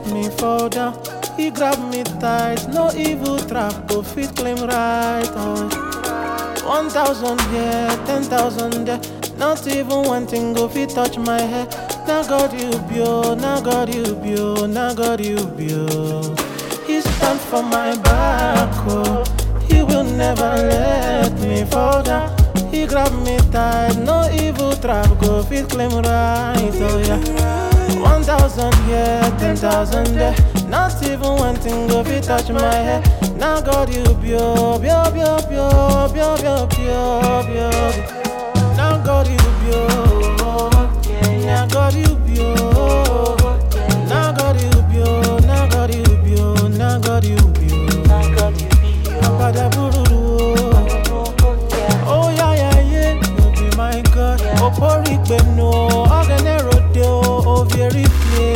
let me fall down. He grab me tight, no evil trap go fit claim right. Oh. One thousand here, ten thousand there. Not even one thing go fit touch my head. Now God you bio, now God you bio, now God you bio. He stand for my back, oh. He will never let me fall down. He grab me tight, no evil trap go fit claim right, oh yeah. One thousand here, ten thousand there. Not even one thing go fit touch my head. Now God you bio, bio, bio, bio, bio, bio, bio, bio. Now God you bio, now God you bio, now God you bio, now God you bio, now God you bio. Apada bururu, oh yeah yeah yeah, you be my God. Opori gbenu, ogene rode o, o very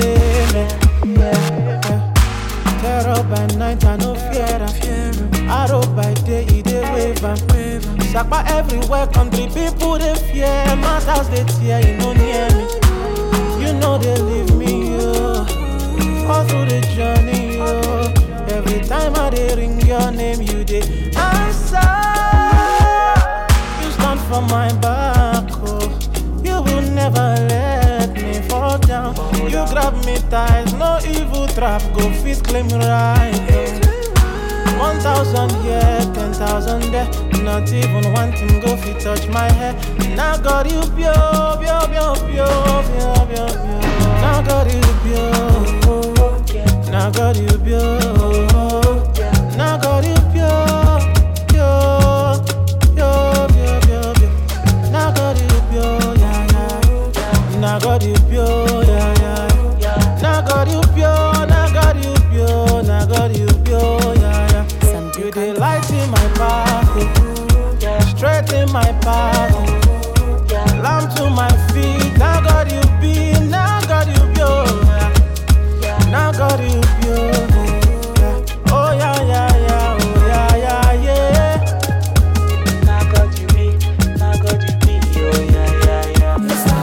play Terror by night, I no fear am. Arrow by day, e dey wave am. Sapa everywhere, country people dey fear. Matters dey tear, you no near me. You know they leave me, yo. All through the journey, yo. Every time I dey ring your name, you dey answer. You stand for my back, oh. You will never let me fall down. You grab me tight, no evil trap go fit claim right. oh. One thousand here, ten thousand there. Not even one thing go fit touch my head. Now God you bio, bio, bio, bio, bio, bio, bio. Now God you bio. Now God you bio. Now God you bio. Bio, bio, bio, bio, bio. Now God you bio, yeah, yeah. Now God you bio, yeah, yeah. Now God you bio, now God you bio, now God you bio, yeah, yeah. You dey light in my path, oh. straight in my path. oh. Lamp to my feet, now God you be, now God you be, oh, yeah. now God you be, oh, yeah. oh yeah, yeah, yeah, oh yeah, yeah, yeah. Now God you be, now God you be, oh yeah, yeah, yeah.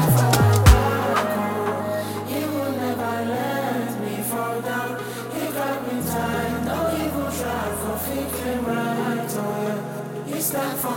He will never let me fall down. He got me tight, no evil trap for fixing right. Oh yeah, he stand for